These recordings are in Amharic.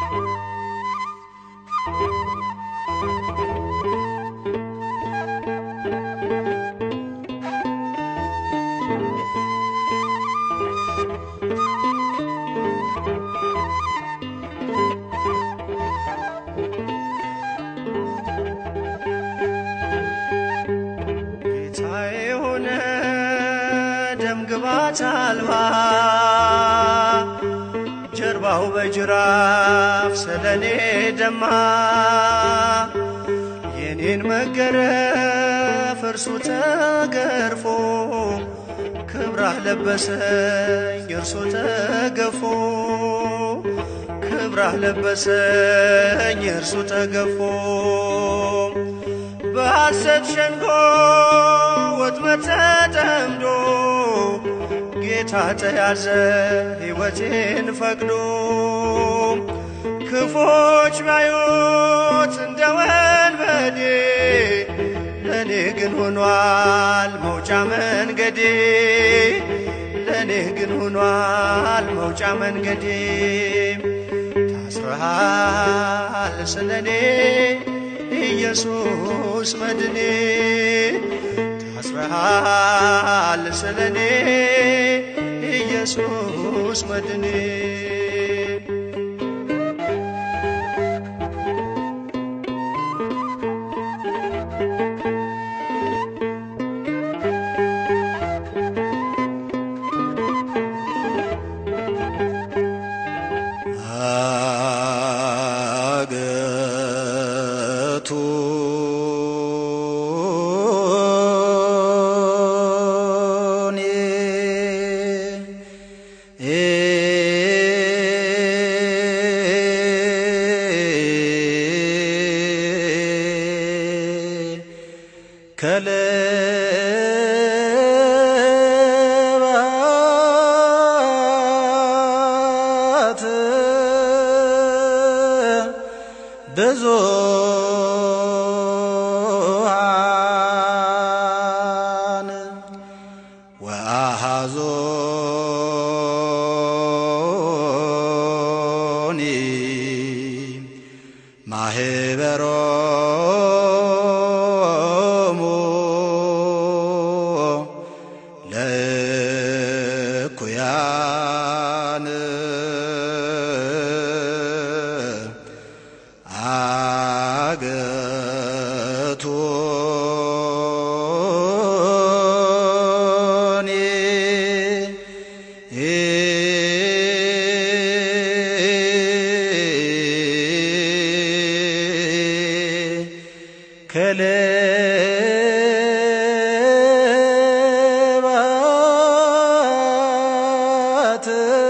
ጌታዬ የሆነ ደም ግባት አልባ ጀርባው በጅራፍ ስለኔ ደማ የኔን መገረፍ እርሱ ተገርፎ ክብራህ ለበሰኝ እርሱ ተገፎ ክብራህ ለበሰኝ እርሱ ተገፎ በሐሰት ሸንጎ ወጥመድ ተጠምዶ ጌታ ተያዘ ሕይወቴን ፈቅዶ ክፎች ባዩት እንደ ወንበዴ ለእኔ ግን ሆኗል መውጫ መንገዴ ለእኔ ግን ሆኗል መውጫ መንገዴ ታስረሃል ስለኔ ኢየሱስ መድኔ ታስረሃል ስለኔ ኢየሱስ መድኔ አገቱ ከለባት ብዙሃን ወአሐዞኒ ማህበሮሙ ለእኩያን አገቶኒ ከለባት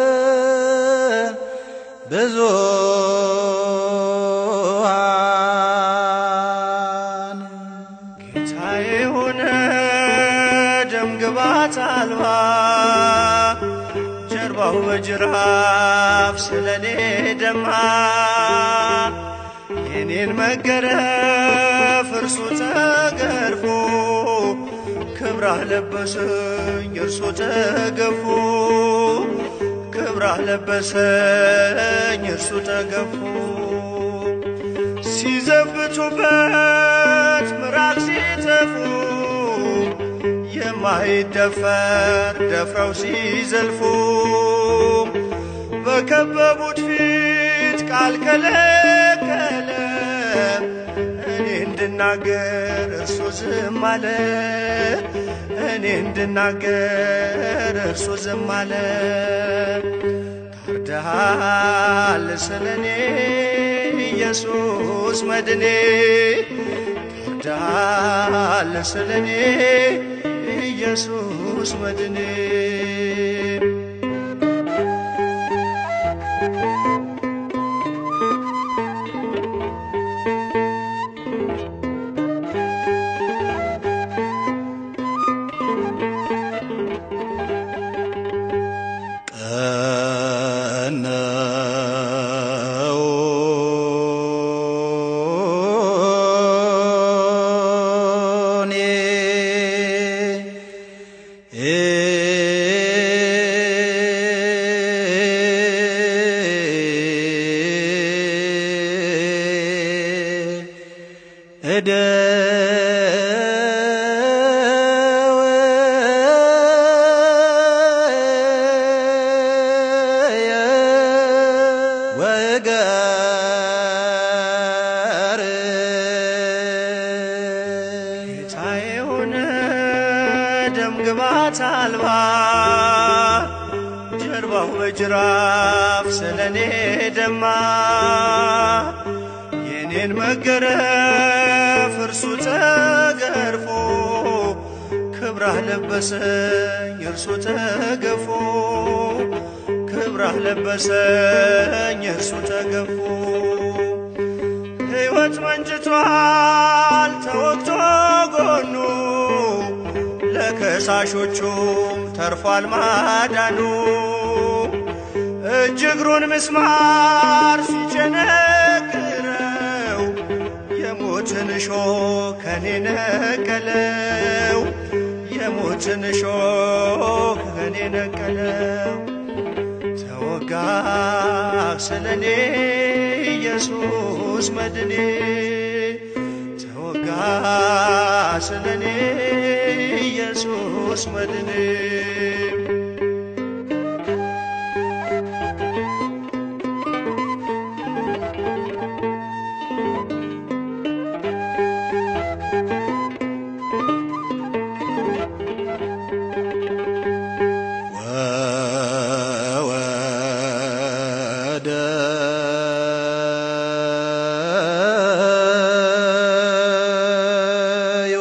ብዙሃን ጌታዬ የሆነ ደም ግባት አልባ ጀርባው በጅራፍ ስለኔ ደማ የኔን መገረፍ እርሱ ተገርፎ ክብራህ ለበሰኝ እርሱ ተገፎ ክብራህ ለበሰኝ እርሱ ተገፎ ሲዘብቱበት ምራቅ ሲተፉ የማይደፈር ደፍረው ሲዘልፉ በከበቡት ፊት ቃል ከለከለ እኔ እንድናገር እርሱ ዝም አለ እኔ እንድናገር እርሱ ዝም አለ ታርደሃል ስለኔ ኢየሱስ መድኔ ታርደሃል ስለኔ ኢየሱስ መድኔ ቀነውኒ ጌታዬ ሆነ ደም ግባት አልባ ጀርባው በጅራፍ ስለኔ ደማ የኔን መገረፍ እርሱ ተገርፎ ክብራህ ለበሰኝ እርሱ ተገፎ ክብራህ ለበሰኝ እርሱ ተገፎ ሕይወት መንጭቷል ተወግቶ ጎኑ ለከሳሾቹም ተርፏል ማዳኑ እጅ እግሩን ምስማር ሲቸነክረው የሞትን እሾህ ከኔ ነቀለው የሞትን እሾህ ከኔ ነቀለው ተወጋ ስለኔ ኢየሱስ መድኔ ተወጋ ስለኔ ኢየሱስ መድኔ ወወደ ዮ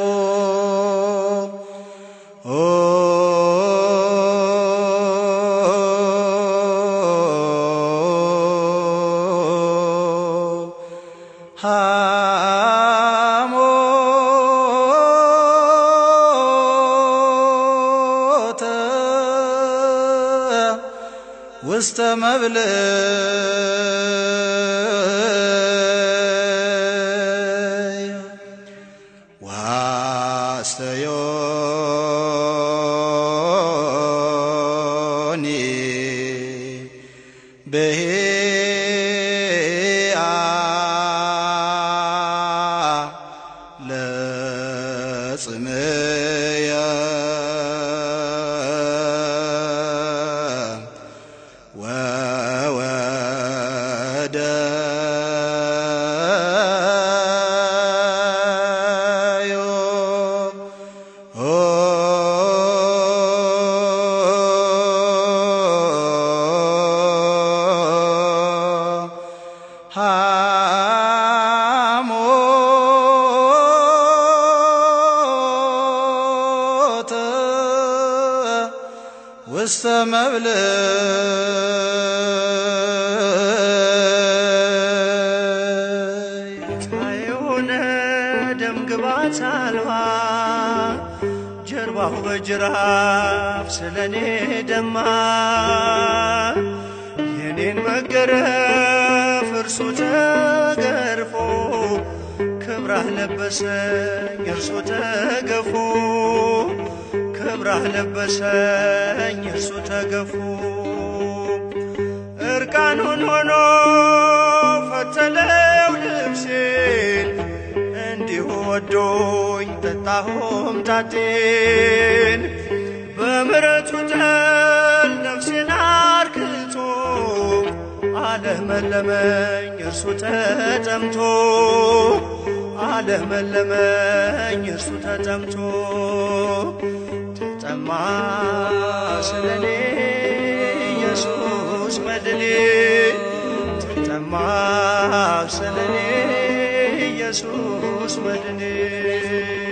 ሐሞተ ውስተ መብልዕ ዋስተዮኒ በሄአ ለጽምየ ወወደ ዮ ሐሞተ ውስተ መብልዕ የሆነ ደም ግባት አልባ ጀርባው በጅራፍ ስለኔ ደማ የኔን መገረፍ እርሱ ተገርፎ ክብራህ ለበሰኝ እርሱ ተገፎ ክብራህ ለበሰኝ እርሱ ተገፎ እርቃኑን ሆኖ ፈተለው ልብሴን እንዲሁ ወዶኝ ጠጣሁም ጣጤን በምረቱ ጠል ነፍሴን አርክቶ አለመለመኝ እርሱ ተጠምቶ አለመለመኝ እርሱ ተጠምቶ ተጠማ ስለኔ ኢየሱስ መድኔ ተጠማ ስለኔ ኢየሱስ መድኔ